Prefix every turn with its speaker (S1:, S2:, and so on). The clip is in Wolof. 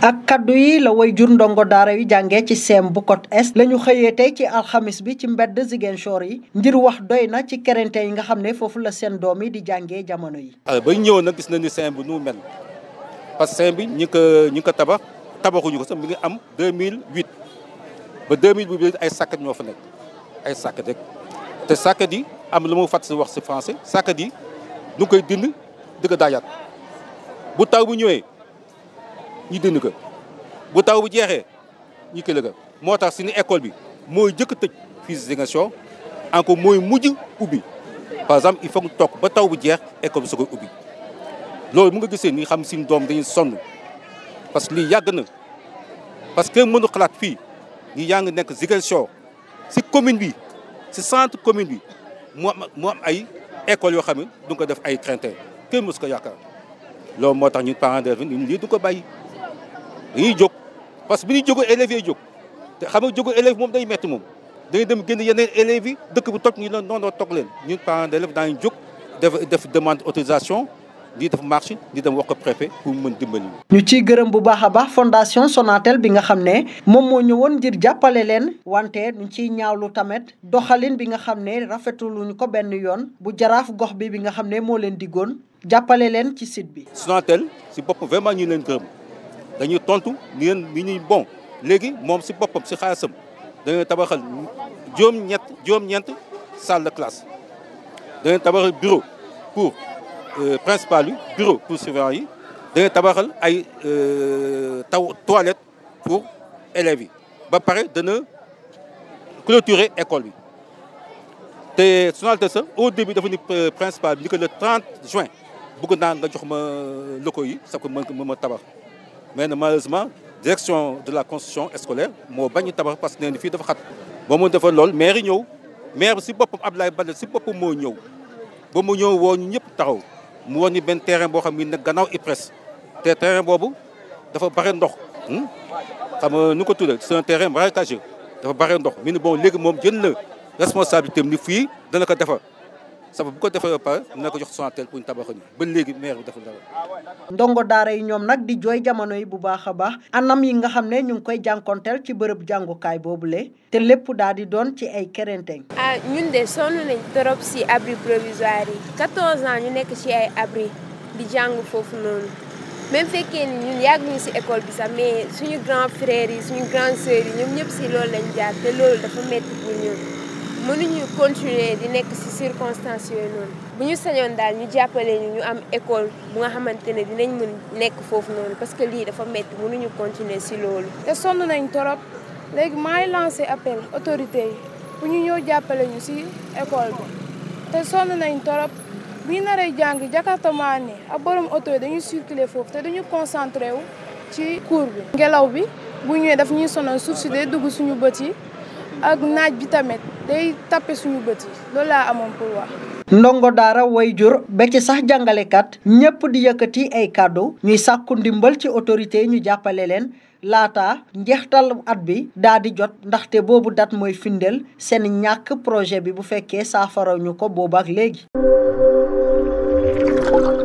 S1: ak kaddu yi la way jur ndongo daara yu jàngee ci seem bu Côte Est la ñu xëyee tey ci alxamis bi ci mbedd Ziguinchor yi ngir wax doy na ci kerente yi nga xam ne foofu la seen doom yi di jàngee jamono yi.
S2: alors ba ñu ñëwoon nag gis nañu ni seem bi nu mu mel parce que seem bi ñi ko ñi ko tabax tabaxuñu ko sax mi ngi am 2008 ba 2008 ay sàkkat ñoo fa nekk ay sàkkat rek te sàkkat yi am lu ma fàtt si wax si français sàkkat yi ñu koy dind di ko daajaat bu taw bu ñëwee. ñu dënd ko bu taw bu jeexee ñu kële ko moo tax suñu école bi mooy jëkk tëj fii si Ziguinchor encore mooy mujj ubbi par exemple il faut que toog ba taw bu jeex école bi su koy ubbi loolu mu nga gisee ni xam suñu doom dañuy sonn parce que lii yàgg na parce que mënu xalaat fii ñi yaa ngi nekk Ziguinchor si commune bi si centre commune bi mu am mu am ay écoles yoo xam ne du ko def ay craintin kenn mësu ko yaakaar loolu moo tax ñun parents d'élèves ñun lii du ko bàyyi dañuy jóg parce que bi ñuy jógee élèves yi jóg te xam nga jógee élèves moom day metti moom dañuy dem génn yeneen élèves yi dëkk bu toj ñu la noonu toog leen ñun parents d'élèves daañu jóg def def demande autorisation di def marche di dem wax ko préfet pour mën dimbali
S1: ñu ciy gërëm bu baax a baax fondation Sonatel bi nga xam ne moom moo ñëwoon ngir jàppale leen wante ñu ciy ñaawlu tamit doxalin bi nga xam ne rafetuluñu ko benn yoon bu jaraaf gox bi bi nga xam ne moo leen diggoon jàppale leen ci site bi.
S2: Sonatel si boppam vraiment ñu leen gërëm. dañuy tontu ni leen ni ñuy bon léegi moom si boppam si xaalisam dañuy tabaxal juróom-ñett juróom-ñeent salle de classe dañuy tabaxal bureau pour principal yi bureau pour surveillant yi dañuy tabaxal ay taw toilette pour élèves yi ba pare dana clôturer école bi te Sonatel sax au début dafa ni principal bi ni que le 30 juin bëgg naa nga jox ma locaux yi sax ko mën ko mën ma tabax mais malheureusement direction de la construction scolaire moo bañ a tabax parce que nee na fii dafa xat ba mu defal lool maire yi ñëw maire bi si boppam Abdoulaye Baldé si boppam moo ñëw ba mu ñëw woo ñu ñëpp taxaw mu woon ni benn terrain boo xam ne nag gannaaw IPRES te terrain boobu dafa bare ndox xam nga nu ko tuddee c'est un terrain marécageux dafa bare ndox mi ni bon léegi moom jël na responsabilité am ni fii dana ko defar sabu bu ko defee ba pare dina ko jox Sonatel pour ñu tabaxal ñu ba léegi maire bi deful dara.
S1: ndongo daara yi ñoom nag di jooy jamono yi bu baax a baax anam yi nga xam ne ñu ngi koy jànkonteel ci bërëb jàngukaay boobule te lépp daal di doon ci ay kerenteng
S3: ah ñun de sonn nañ trop si abri provisoire yi 14 ans ñu nekk ci ay abri di jàng foofu noonu même fekkee ni ñun yàgg ñu si école bi sax mais suñu grand frères yi suñu grande sœurs yi ñoom ñëpp si loolu lañ jaar te loolu dafa métti pour ñun. mënuñu continuer di nekk ci circonstances yooyu noonu bu ñu sañoon daal ñu jàppale ñu ñu am école bu nga xamante ne dinañ mën nekk foofu noonu parce que lii dafa metti mënuñu continuer ci loolu.
S4: te sonn nañ torop léegi maay lancé appel autorité yi bu ñu ñëw jàppale ñu ci école bi te sonn nañ torop bu ñu naree jàng jakartamaa ne ak borom auto yi dañuy circuler foofu te dañu concentré wu ci cours bi. ngelaw bi bu ñëwee daf ñuy sonal suuf si day dugg suñu bët yi. ak naaj bi tamit day tappe suñu bët yi loolu laa amoon pour wax.
S1: ndongo daara way jur ba ci sax jàngalekat ñëpp di yëkkati ay kàddu ñuy sàkku ndimbal ci autorité yi ñu jàppale leen laata njeextal at bi daa di jot ndaxte boobu dat mooy findeel seen ñàkk projet bi bu fekkee saafara ñu ko boobu ak léegi.